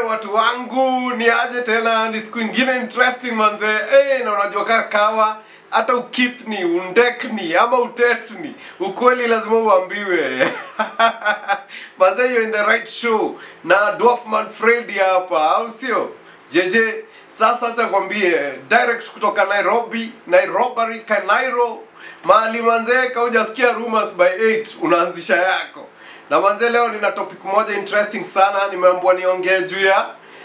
watu wangu ni aje tena ni siku ingine interesting manze hey, na unajua kaa kawa hata ukipni undekni ama utetni ukweli lazima uambiwe manze you're in the right show na dwarfman freddy hapa au sio jeje sasa acha kwambie direct kutoka nairobi nairobari kanairo mahali manzee kaujasikia rumors by 8 unaanzisha yako na manzee leo nina topic moja interesting sana nimeambiwa niongee juu ya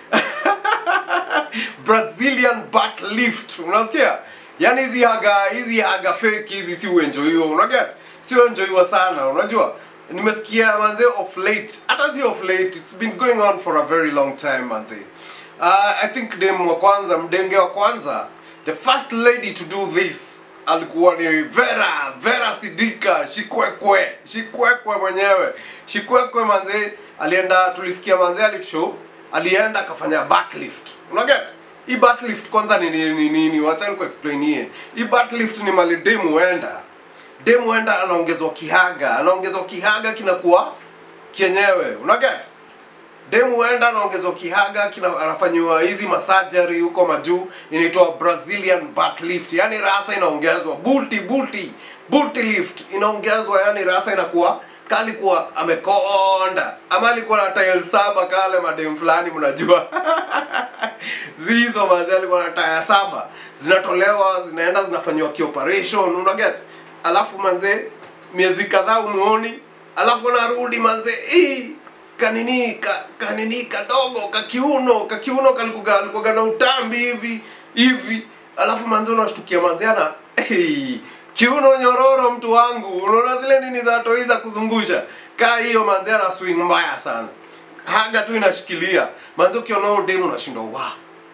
brazilian butt lift unasikia yaani hizi haga hizi haga fake hizi si uenjoiwa unaget si uenjoiwa sana unajua nimesikia manze of late hata si of late it's been going on for a very long time manze uh, i think dem wa kwanza mdenge wa kwanza the first lady to do this alikuwa ni vera vera sidika shikwekwe shikwekwe mwenyewe shikwekwe manze alienda tulisikia manze alitushow alienda akafanya backlift unaget hii backlift kwanza ni nini ni, ni, ni, wacha nikuexplainie hii backlift ni mali demu huenda demu huenda anaongezwa kihaga anaongezwa kihaga kinakuwa kienyewe unaget demu huenda anaongezwa kihaga kina, anafanyiwa hizi masajari huko majuu inaitwa brazilian butt lift yani rasa inaongezwa bulti bulti bulti lift inaongezwa yani rasa inakuwa kalikuwa amekonda ama alikuwa na tile saba kale madem fulani mnajua zizo mazi alikuwa na taya saba zinatolewa zinaenda zinafanyiwa kioperation unaget alafu manze miezi kadhaa umuoni alafu narudi manze hii kanini ka, kanini kadogo kakiuno kakiuno kalikuga alikuga na utambi hivi hivi alafu manze unashtukia manze ana hey, kiuno nyororo mtu wangu unaona zile nini za toi za kuzungusha kaa hiyo manze ana swing mbaya sana haga tu inashikilia manze ukiona huyo demu unashindwa wa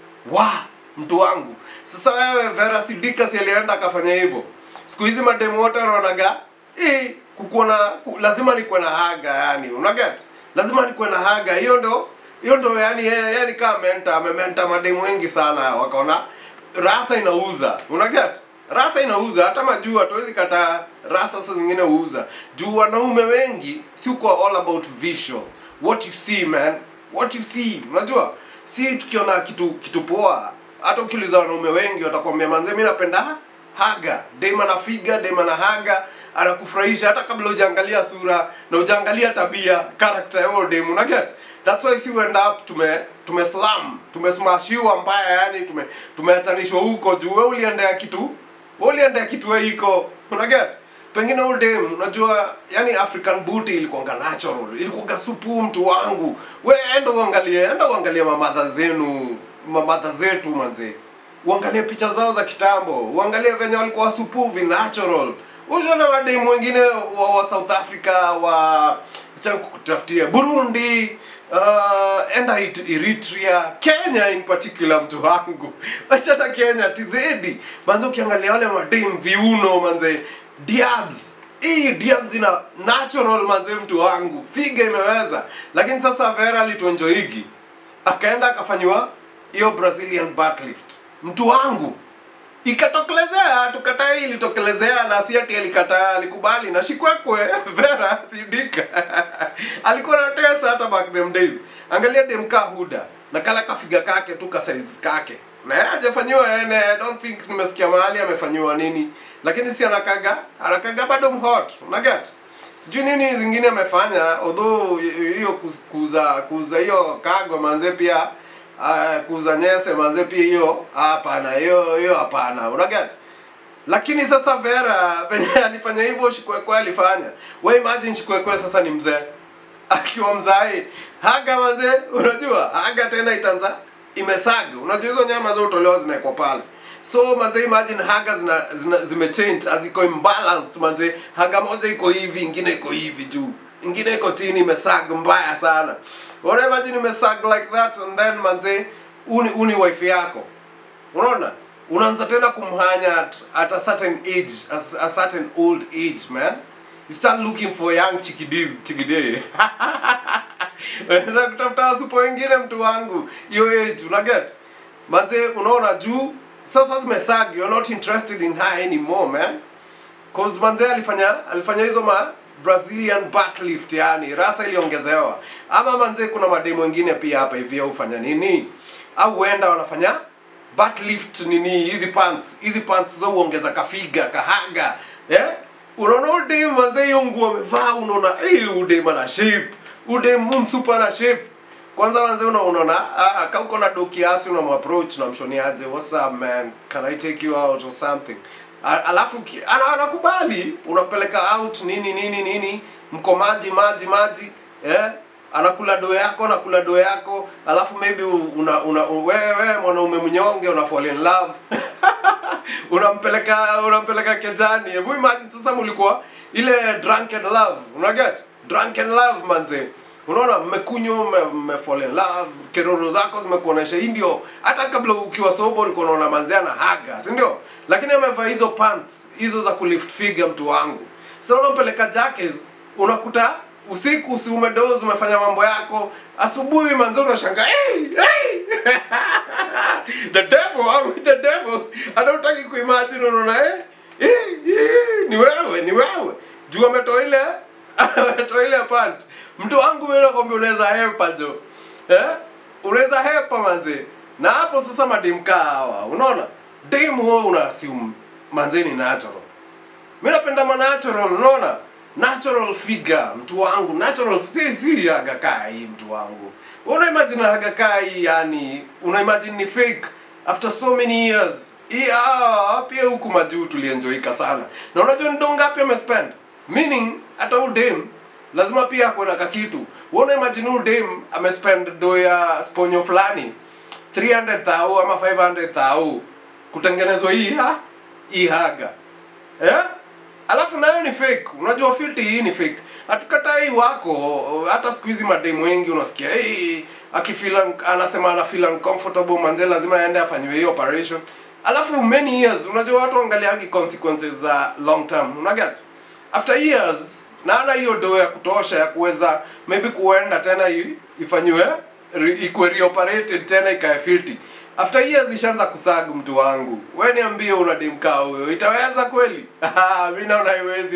wa mtu wangu sasa wewe Vera Sidika si alienda akafanya hivyo siku hizi mademu wote wanaonaga eh kukuwa na ku, lazima nikuwe na haga yani unaget lazima nikuwe na haga hiyo ndo hiyo ndo yani yeye yani kama menta amementa mademu wengi sana wakaona rasa inauza unaget rasa inauza hata majuu hatuwezi kataa rasa saa zingine huuza juu wanaume wengi si uko all about visual what you see man what you see unajua si tukiona kitu kitu poa hata ukiuliza wanaume wengi watakwambia manze mi napenda haga dema na figa dema na haga anakufurahisha hata kabla hujaangalia sura na hujaangalia tabia character ya huyo demu na get that's why si we end up tume tume slam tumesmashiwa mbaya yani tume tumeatanishwa huko juu wewe uliendea kitu wewe uliendea kitu wewe iko una get pengine huyo dem unajua yani african booty ilikuanga natural ilikuanga supu mtu wangu we enda uangalie enda uangalie mamadha zenu mamadha zetu manze uangalie picha zao za kitambo uangalie venye walikuwa supuvi natural ushona wademu wengine wa, wa south africa wa cha kutafutia burundi uh, enda It- eritrea kenya in particular mtu wangu wachata kenya tizedi manze ukiangalia wale madem viuno manze diabs hii diabs ina natural manze mtu wangu figa imeweza lakini sasa vera alituenjoigi akaenda akafanyiwa hiyo brazilian butt lift mtu wangu ikatokelezea tukataa hii ilitokelezea na si ati alikataa alikubali na shikwekwe vera sidika alikuwa na tesa hata back them days angalia demka huda na kala kafiga kake tu ka size kake na yeye hajafanyiwa ene I don't think nimesikia mahali amefanyiwa nini lakini si anakaga anakaga bado mhot unaget sijui nini zingine amefanya although hiyo kuz- kuuza kuuza hiyo kago manze pia uh, kuuza nyese manze pia hiyo hapana hiyo hiyo hapana unaget lakini sasa vera venye alifanya hivyo shikwekwe alifanya we imagine shikwekwe sasa ni mzee akiwa mzai haga manze unajua haga tena itanza imesaga unajua hizo nyama za utolewa zinaekwa pale so manze imagine haga zina, zina zimechange aziko imbalanced manze haga moja iko hivi ingine iko hivi juu ingine iko chini imesag mbaya sana Wana imagine imesag like that and then manze uni, uni wife yako unaona unaanza tena kumhanya at, at a certain age a, a certain old age man you start looking for young chikidis chikidee unaweza kutafuta wasupo wengine mtu wangu hiyo age unaget manze unaona juu sasa zimesag you're not interested in her anymore man cause manze alifanya alifanya hizo ma brazilian butt lift yani rasa iliongezewa ama manze kuna mademu wengine pia hapa hivi hufanya nini au huenda wanafanya butt lift nini hizi pants hizi pants za uongeza kafiga kahaga eh unaona udem manze hiyo nguo amevaa unaona eh udem ana shape udem msupa na shape kwanza wanze una unaona ah, ka uko na do kiasi unamapproach unamshoniaje what's up man can i take you out or something A- alafu ki- ana- anakubali unapeleka out nini nini nini mko maji maji maji eh anakula do yako anakula do yako alafu maybe u- una, una wewe mwanaume mnyonge una fall in love unampeleka unampeleka kejani hebu imagine sasa mlikuwa ile drunken love unaget drunken love manze unaona mmekunywa mme, mme fall in love keroro zako zimekuonesha hii ndio hata kabla ukiwa sobo ulikuwa unaona manze ana haga si ndio lakini amevaa hizo pants hizo za kulift figure mtu wangu sasa unampeleka jackets unakuta usiku si umedoze umefanya mambo yako asubuhi manze unashanga hey, hey! the devil I'm with the devil anautaki kuimagine unaona eh? Eh, eh, ni wewe ni wewe juu ametoa ile ametoa ile pant mtu wangu mimi nakwambia unaweza hepa jo eh unaweza hepa manze na hapo sasa mademka hawa unaona dem huo una assume manze ni natural mi napenda ma natural unaona natural figure mtu wangu natural si si haga kaa hii mtu wangu una imagine haga kaa hii yani una imagine ni fake after so many years hii ah, pia huku majuu tulienjoika sana na unajua ni do ngapi amespend meaning hata udem lazima pia akuwe na kakitu uona imagine udem amespend do ya sponyo fulani 300 thau ama 500 thau kutengenezwa hii ha hii haga eh? alafu nayo ni fake unajua filti hii ni fake hatukatai wako hata siku hizi mademu wengi unasikia hey, akifeel un- anasema ana feel uncomfortable manze lazima aende afanyiwe hiyo operation alafu many years unajua watu angaliangi consequences za long term unaget after years na ana hiyo doo ya kutosha ya kuweza maybe kuenda tena i- ifanyiwe re- ikuwe reoperated tena ikae filti after years ishaanza kusagu mtu wangu we niambie una demkaa huyo itaweza kweli mi naona haiwezi